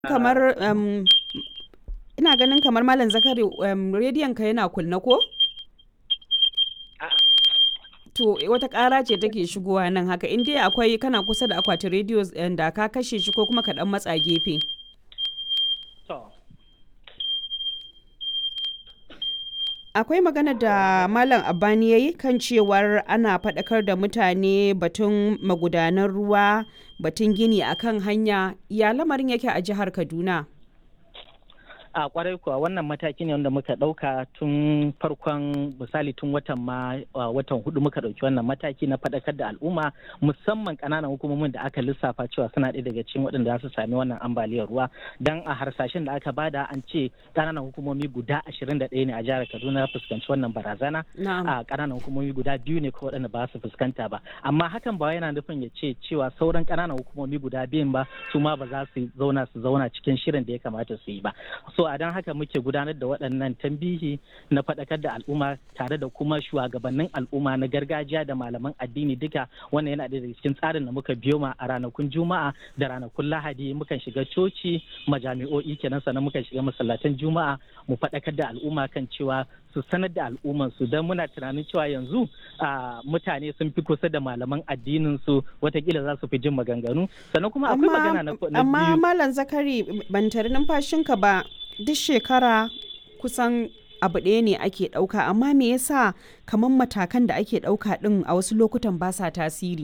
kamar um, ina ganin kamar malam zakari um, rediyon ka yana kunna ko to wata ƙara ce take shigowa nan haka in dai akwai kana kusa da akwatin rediyo da ka kashe shi ko kuma ka dan matsa gefe akwai magana da malam abani ya yi kan cewar ana faɗakar da mutane batun magudanan ruwa batun gini akan hanya ya lamarin yake a jihar kaduna a kwarai kuwa wannan mataki ne wanda muka ɗauka tun farkon misali tun watan ma watan hudu muka ɗauki wannan mataki na faɗakar da al'umma musamman ƙananan hukumomin da aka lissafa cewa suna ɗaya daga cikin waɗanda za su sami wannan ambaliyar ruwa dan a harsashen da aka bada an ce ƙananan hukumomi guda ashirin da ɗaya ne a jihar kaduna fuskanci wannan barazana a ƙananan hukumomi guda biyu ne ko waɗanda ba su fuskanta ba amma hakan ba yana nufin ya ce cewa sauran ƙananan hukumomi guda biyun ba su ma ba za su zauna su zauna cikin shirin da ya kamata su yi ba so a don haka muke gudanar da waɗannan tambihi na faɗakar da al'umma tare da kuma shugabannin al'umma na gargajiya da malaman addini duka wannan yana daga cikin tsarin da muka biyo ma a ranakun juma'a da ranakun lahadi mukan shiga coci majami'o'i kenan sannan mukan shiga masallatan juma'a mu faɗakar da al'umma kan cewa su sanar da al'umman su don muna tunanin cewa yanzu mutane sun fi kusa da malaman addinin su watakila za su fi jin maganganu sannan kuma akwai magana na biyu amma malam zakari ban tare numfashinka ba duk shekara kusan abu ɗaya ne ake ɗauka amma me yasa kamar matakan da ake ɗauka ɗin a wasu lokutan ba sa tasiri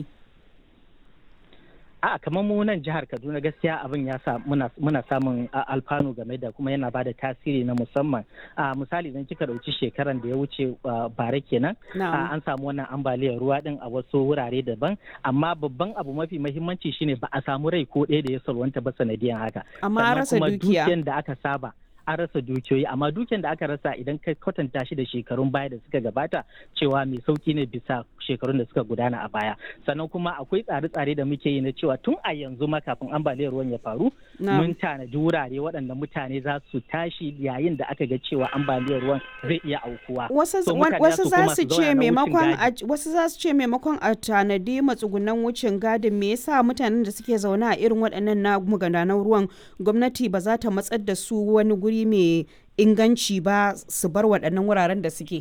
a kamar mu nan jihar kaduna gaskiya abin ya sa muna, samun alfanu game da kuma yana bada tasiri na musamman a misali idan kika dauki shekaran da ya wuce bare kenan an samu wannan ambaliyar ruwa din a wasu wurare daban amma babban abu mafi mahimmanci shine ba a samu rai ko ɗaya da ya salwanta ba sanadiyan haka amma rasa dukiya da aka saba an rasa dukiyoyi amma dukiyar da aka rasa idan ka kwatanta shi da shekarun baya da suka gabata cewa mai sauki ne bisa shekarun da suka gudana a baya sannan kuma akwai tsare-tsare da muke yi na cewa tun a yanzu ma kafin ambaliyar ruwan ya faru mun tanadi wurare waɗanda mutane za su tashi yayin da aka ga cewa ambaliyar ruwan zai iya aukuwa wasu za su ce maimakon wasu za su ce maimakon a tanadi matsugunan wucin gadin me yasa mutanen da suke zaune a irin waɗannan na magudanan ruwan gwamnati ba za ta matsar da su wani guri mai inganci ba su bar waɗannan wuraren da suke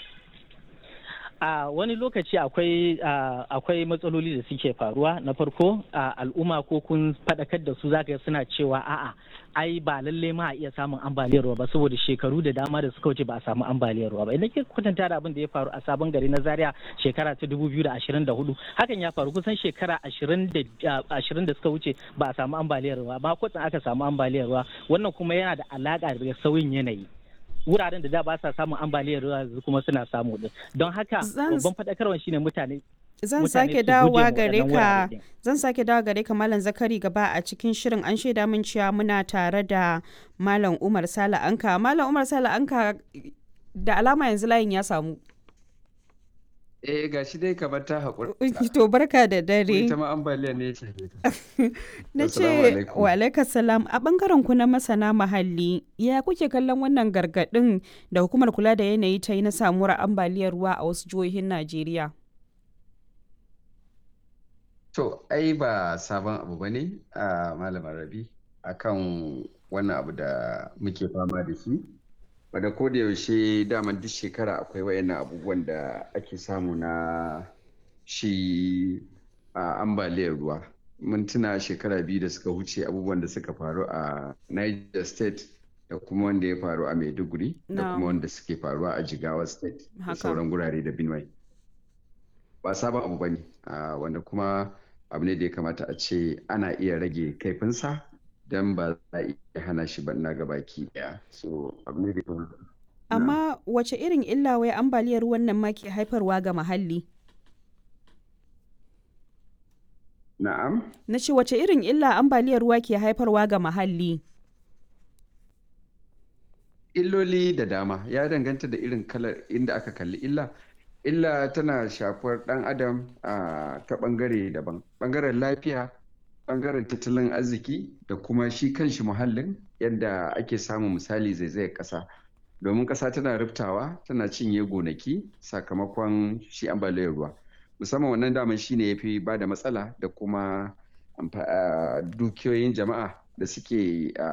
a wani lokaci akwai akwai matsaloli da suke faruwa na farko al'umma ko kun faɗakar da su zaka suna cewa a'a ai ba lalle ma a iya samun ambaliyar ruwa ba saboda shekaru da dama da suka wuce ba a samu ambaliyar ruwa ba idan ke kwatanta da abin da ya faru a sabon gari na zaria shekara ta dubu biyu da ashirin da hudu hakan ya faru kusan shekara ashirin da suka wuce ba a samu ambaliyar ruwa ba kwatsan aka samu ambaliyar ruwa wannan kuma yana da alaƙa da sauyin yanayi wuraren da da ba sa samun ambaliyar ruwa kuma suna samu din don haka babban faɗakarwa shine mutane zan sake dawowa gare ka zan sake dawowa gare ka malam zakari gaba a cikin shirin an shaida min cewa muna tare da malam umar sala anka malam umar sala anka da alama yanzu layin ya samu Eh ga shi dai kamar ta haƙura. To barka da dare. Ita ma ambaliya ne ce. Na ce wa alaikar salam a bangaren ku na masana muhalli ya kuke kallon wannan gargaɗin da hukumar kula da yanayi ta yi na samuwar ambaliyar ruwa a wasu jihohin Najeriya. To ai ba sabon abu ba ne a malamar rabi akan wannan abu da muke fama da shi. wadda ko da yaushe daman duk shekara akwai wayannan abubuwan da ake samu na shi a ambaliyar ruwa mun tuna shekara biyu da suka wuce abubuwan da suka faru a niger state da kuma wanda ya faru a maiduguri da kuma wanda suke faruwa a jigawa state da sauran gurare da benue ba sabon abu bane wanda kuma abu ne da ya kamata a ce ana iya rage kaifinsa don ba za a iya hana shi ba na baki daya so abu ne da amma wace irin illa wai ambaliyar ruwan nan ma ke haifarwa ga muhalli na'am na ce wace irin illa ambaliyar ruwa ke haifarwa ga muhalli illoli da dama ya danganta da irin kalar inda aka kalli illa illa tana shafar dan adam a ta bangare daban bangaren lafiya bangaren tattalin arziki da kuma shi kanshi muhallin yadda ake samun misali zaizayar ƙasa domin ƙasa tana riftawa tana cinye gonaki sakamakon shi ambaliyar ruwa musamman wannan daman shi ne ya fi ba da matsala da kuma dukiyoyin jama'a da suke